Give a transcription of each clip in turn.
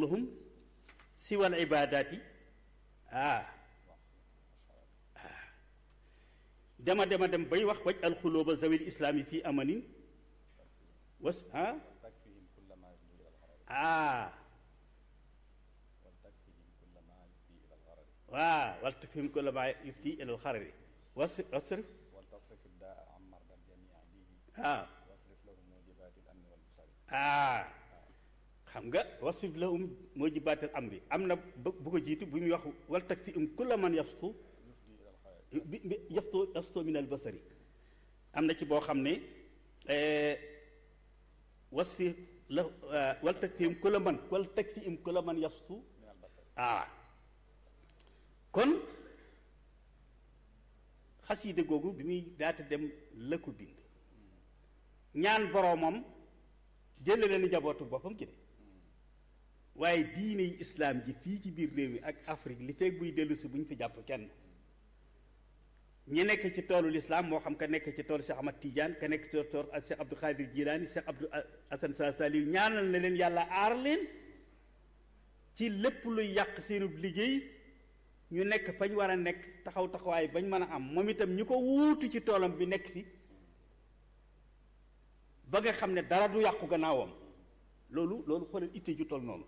lahum siwal ibadaati ah dema dema dem bay wax waj alxulóoba zawil islaami fii amanin was ah takfihim kulla ma yufdi ila alxarari ah wal takfihim kulla ma yufdi ila alxarari waaw wal takfihim kulla ma yufti ila alxarari was wasrif wal tasrif daa am marda jamia bihi ah wasrif lahum mujibati al amni wal busari ah xam nga wasif la um moo ji baatal am bi am na bu bu ko jiitu bu muy wax wal tag fi um kulla man yastu yufdi ila alxarari bi bi yastu yastu min al basari am na ci boo xam ne wasfi la wal tag fi um kulla man wal tag fi um kulla man yastu min al basari ah kon xasiida googu bi muy daata dem la ko bind ñaan boroomam jële leen njabootu boppam ci de waaye diine yi islaam ji fii ci biir réew mi ak Afrique li fekk buy dellu si bu ñu fi jàpp kenn ñi nekk ci toolu lislaam moo xam ka nekk ci toolu Cheikh Ahmad Tidiane ka nekk ci toolu Cheikh Abdou Khadir Jilaani Cheikh Abdou Hasan Sa Saliou ñaanal na leen yàlla aar leen ci lépp luy yàq seenub liggéey ñu nekk fañ war a nekk taxaw taxawaay bañ mën a am moom itam ñu ko wuutu ci toolam bi nekk fi ba nga xam ne dara du yàqu gannaawam loolu loolu xoolal itte ju toll noonu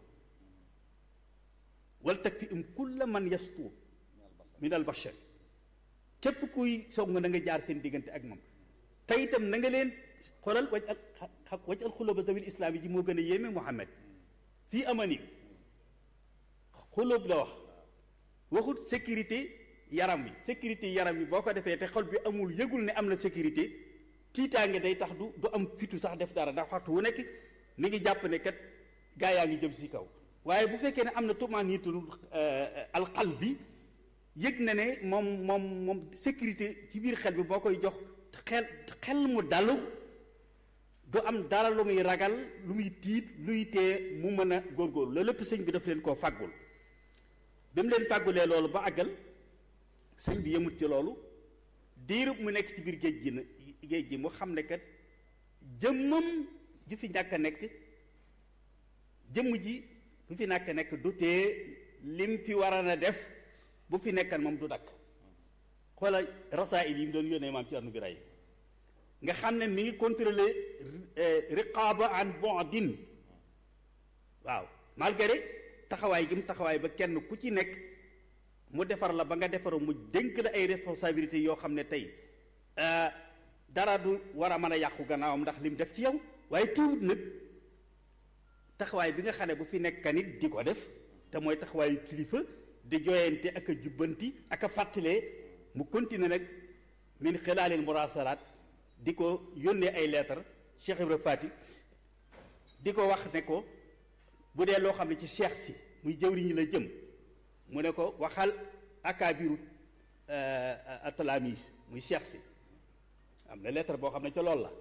wal tag fi um kulla man yastu min al bashar képp kuy soog nga na nga jaar seen diggante ak moom te itam na nga leen xoolal waj al xa waj al xulóoba zawil islaam yi ji moo gën a yéeme Muhammad fii amani xulóob la wax waxut sécurité yaram wi sécurité yaram wi boo ko defee te xol bi amul yëgul ne am na sécurité tiitaange day tax du du am fitu sax def dara ndax waxtu wu nekk mi ngi jàpp ne kat gaa yaa ngi jëm si kaw waaye bu fekkee ne am na tumaaniitul alqal bi yëg na ne moom moom moom sécurité ci biir xel bi boo koy jox xel xel mu dalu du am dara lu muy ragal lu muy tiit luy tee mu mën a góorgóorlu loolu lépp sëñ bi daf leen koo fàggul bi mu leen fàggulee loolu ba àggal sëñ bi yemut ci loolu diirub mu nekk ci biir géej gi na géej gi mu xam ne kat jëmmam ju fi ñàkk a nekk jëmm ji bu fi ñàkk a nekk du tee lim fi war a def bu fi nekkan moom du dakk xoolal rasaayil yi mu doon yónnee maam ci arnu bi ray nga xam ne mi ngi contrôler riqaaba an bondin waaw malgré taxawaay gi mu taxawaay ba kenn ku ci nekk mu defar la ba nga defaru mu dénk la ay responsabilités yoo xam ne tey dara du war a mën a yàqu gannaawam ndax lim def ci yow waaye tuut nag taxawaay bi nga xam ne bu fi nekk nit di ko def te mooy taxawaayu kilifa di jooyante ak a jubbanti ak a fàttalee mu continuer nag min xilaalil murasalaat di ko yónnee ay lettre Cheikh Ibra Fati di ko wax ne ko bu dee loo xam ne ci cheikh si muy jëwriñ la jëm mu ne ko waxal akaabiru atalamis muy cheikh si am na lettre boo xam ne ca loolu la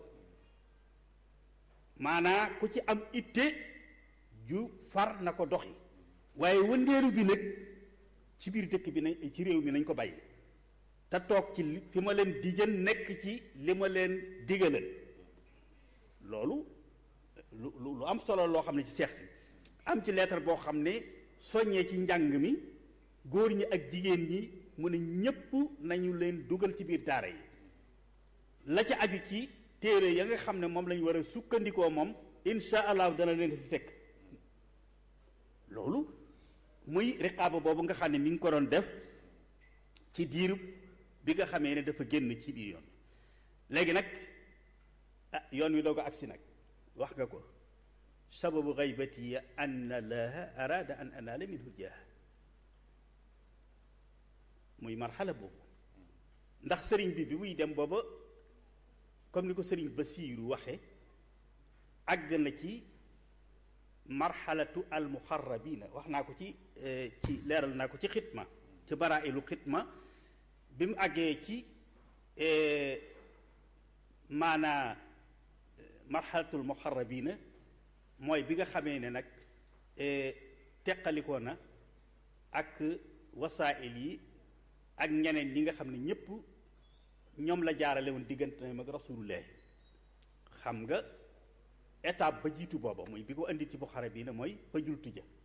maanaa ku ci am itte ju far na ko doxi waaye wëndeeru bi nag ci biir dëkk bi nañ ci réew mi nañ ko bàyyi te toog ci fi ma leen digal nekk ci li ma leen digalal loolu lu lu am solo loo xam ne ci seex si am ci lettre boo xam ne soññee ci njàng mi góor ñi ak jigéen ñi mu ne ñépp nañu leen dugal ci biir daara yi la ca aju ci téere ya nga xam ne moom lañu war a sukkandikoo moom insha allah dana leen fi fekk loolu muy riqaaba boobu nga xam ne mi ngi ko doon def ci diirub bi nga xamee ne dafa génn ci biir yoon léegi nag ah yoon wi doog a agsi nag wax nga ko sababu gaybati an allaha arada an anaala minhu jaaha muy marxala boobu ndax sëriñ bi bi muy dem booba comme ni ko sëriñ Basiiru waxe àgg na ci marxalatu almuxarrabina wax naa ko ci ci leeral naa ko ci xitma ci barailu xitma bi mu àggee ci maanaa marxalatul muxarrabina mooy bi nga xamee ne nag teqalikoo na ak wasaa'il yi ak ñeneen ñi nga xam ne ñépp ñoom la jaarale woon diggante na mag rasulullah xam nga étape ba jiitu booba muy bi ko indi ci Buxara bii ne mooy fa jultu ja